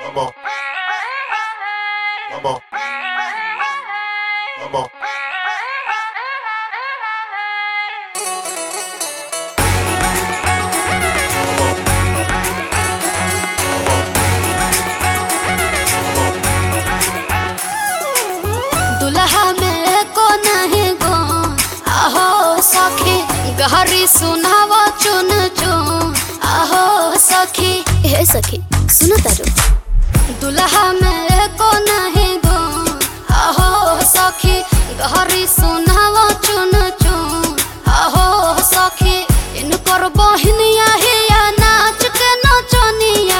Vamos. Vamos. Vamos. दुल्हा में को नहीं गो आहो सखी गहरी सुनाव चुन चुन आहो सखी हे सखी सुनो तारो दुल्हा में को नहीं गो आहो सखी गहरी सुनाव चुन चुन आहो सखी इन पर बहनिया हिया नाच के नचनिया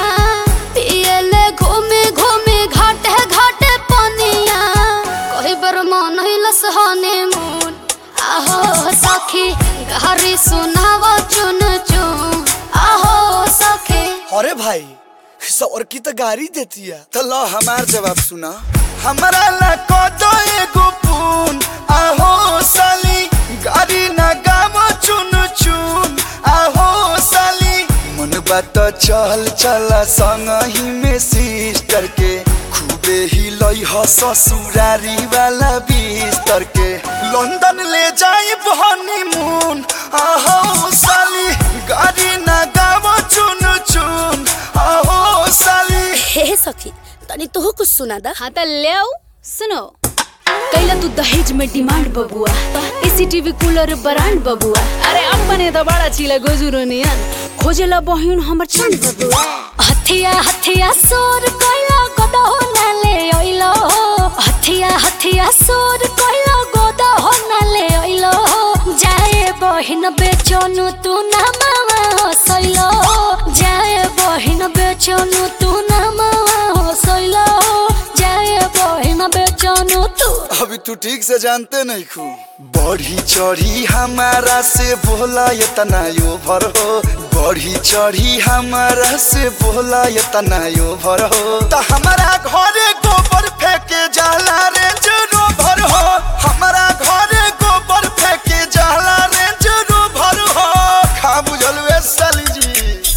पियले घूमे घूमे घाटे घाटे पनिया कही बर मन हिलस हनीमून आहो सखी गहरी सुनाव चुन चुन आहो सखी अरे भाई सौर की तो गाड़ी देती है तो लो हमार जवाब सुना हमारा ला को दो एगो पून आहो साली गाड़ी ना गावो चुन चुन आहो साली मन बात चल चला संग ही में सिस्टर के खूबे ही लई ह ससुरारी वाला बिस्तर के लंदन ले जाई हनीमून आहो साली गाड़ी ना गावो चुन चुन आहो साली हे सखी तनी तोह कुछ सुना दा हाँ त ल्याऊ सुनो कैला तू दहेज में डिमांड बबुआ एसीटीवी कूलर ब्रांड बबुआ अरे अपने त बड़ा चिला गोजुरो नियन खोजेला बहिन हमर चंद बबुआ हथिया हथिया सोर कैला गोदा हो नाले ओइलो हथिया हथिया सोर कैला गोदा हो नाले ओइलो जाए बहिन बेचनु तू ना मावा हसैलो जाए बहिन बेचनु तू ना मावा हसैलो जाए बहिन बेचनु तू अभी तू ठीक से जानते नहीं खू बढ़ी चढ़ी हमारा से बोला ये तना यो भर हो बढ़ी चढ़ी हमारा से बोला ये तना यो भर हो तो हमारा घरे गोबर फेंके जाला रे जरो भर हो हमारा घरे गोबर फेंके जाला रे जरो भर हो खा बुझल वे साली जी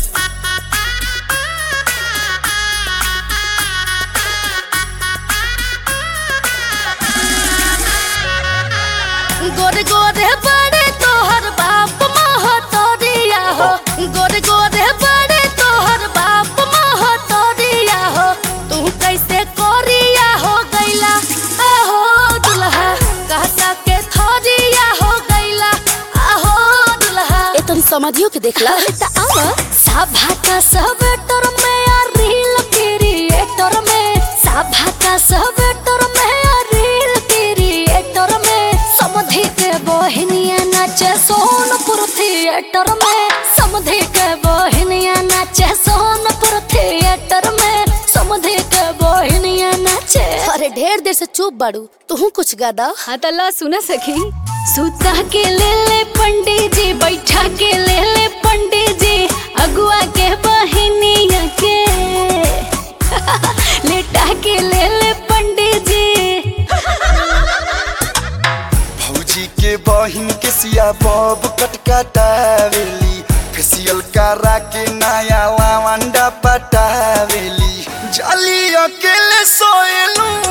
गोरे गोरे बड़े तोहर बाप महतरिया हो गोरे गोरे बड़े तोहर बाप महतरिया हो तू कैसे कोरिया हो गैला आहो दुल्हा कहता के थरिया हो गैला आहो दुल्हा ए तुम समझियो के देखला त आवा सभा का सब टर में आ रील क्रिएटर में सभा का सब टर में आ रील क्रिएटर में समधि के बहनिया नाचे सोनपुर थिएटर में समधि के बहनिया नाचे सोनपुर थिएटर में समधि के बहनिया नाचे अरे ढेर देर से चुप बाड़ू तू कुछ गादा हाँ त ला सुना सखी सुता के ले ले पंडित जी बैठा के ले ले पंडित जी अगुआ के बहिनिया के लेटा के ले ले पंडित जी भौजी के बहिन के सिया बब कटकटावेली फेसियल करा के नया लावंडा पटावेली जाली अकेले सोएलू